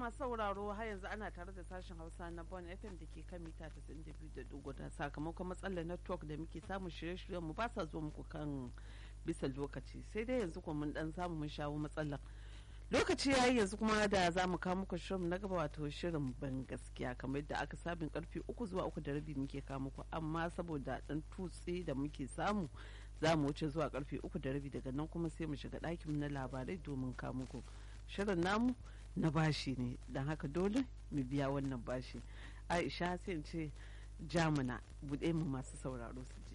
masu sauraro har yanzu ana tare da sashen hausa na bon fm da ke kan mita 92.1 sakamakon matsalar network da muke samun shirye-shiryen mu ba sa zo muku kan bisa lokaci sai dai yanzu kuma mun dan samu mun shawo matsalar lokaci yayi yanzu kuma da za mu kawo muku shirin na gaba wato shirin ban gaskiya kamar yadda aka sabin karfe uku zuwa uku da rabi muke kawo muku amma saboda dan tutse da muke samu za mu wuce zuwa karfe uku da rabi daga nan kuma sai mu shiga ɗakin na labarai domin kawo muku shirin namu na bashi ne don haka dole mu biya wannan bashi aisha sai in ce jamuna buɗe mu masu sauraro su